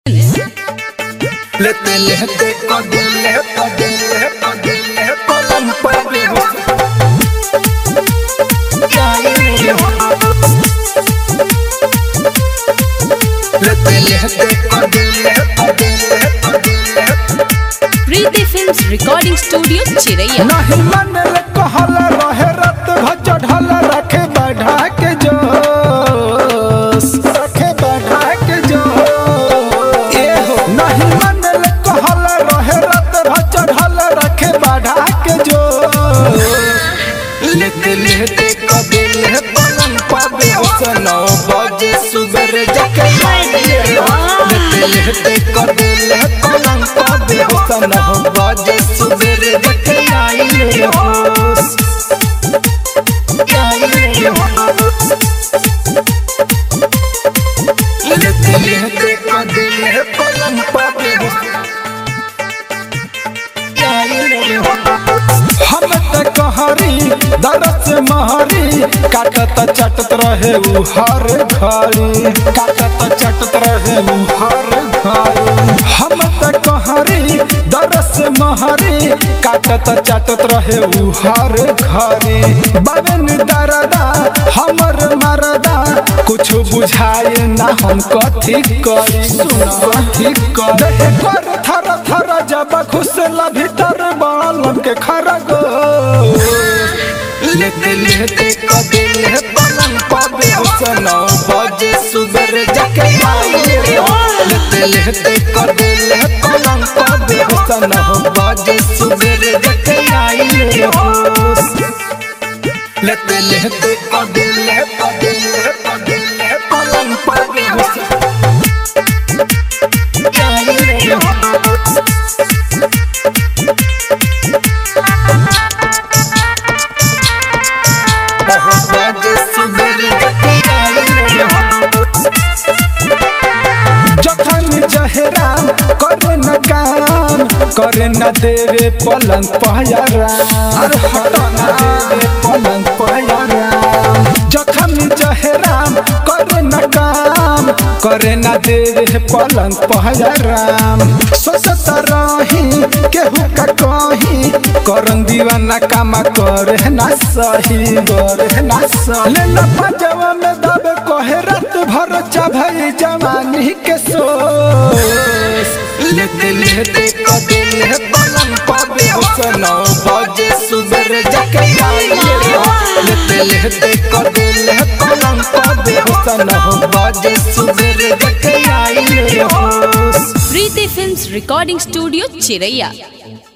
लेते लेते कदले कदले कदले पलम पर लेते लेते कदले कदले कदले प्रीति फिल्म्स रिकॉर्डिंग स्टूडियो चिरैया नहीं मन रे कहल रहे रत भज ढल रखे बढ़ा के जोश रखे बढ़ा के जोश ए हो नहीं मन रे कहल रहे रत भज ढल रखे बढ़ा के जोश लेते लेते कदले पलम पर नौ बजे सुबह जके लेते लेते कदले पलम पर नौ बजे सुबह जके आइले होश आइले होश लेते लेते कदले पलम पर आइले होश हम त कहरी दरस महरी काटत चटत रहे उ हर घड़ी काटत चटत रहे उ हर घड़ी हम त कहरी दरस महरी काटत चटत रहे उ हर घड़ी बबन दरदा हमर मरदा कुछ बुझाए ना हम कथी करी सुन कथी कर कर थर थर जब घुसला भीतर बालम के खरगो लेते लेते कदले पलंग पावे नौ बजे सुबह जके आइले हो लेते लेते कदले पलंग पावे नौ बजे सुबह जके आइले हो लेते लेते कदले कदले कदले पलंग पावे आइले हो बजे सुबह जके आइले हो जखन जहराम करे न काम करे न देवे पलंग पहरा अरे हटा न देवे पलंग पहरा जखन जहराम करे न काम करे न देवे पलंग पहराम सोचत रही केहू का कही करन दीवाना कामा करे ना सही करे ना सही ले न पंजवा में दबे कहे रात भर चाभई जवानी के सोस लेते लेते कदले पलंग पावे नौ बजे सुबह जके आइले हो लेते लेते कदले पलंग पावे नौ बजे सुबह जके आइले हो प्रीति फिल्म्स रिकॉर्डिंग स्टूडियो चिरैया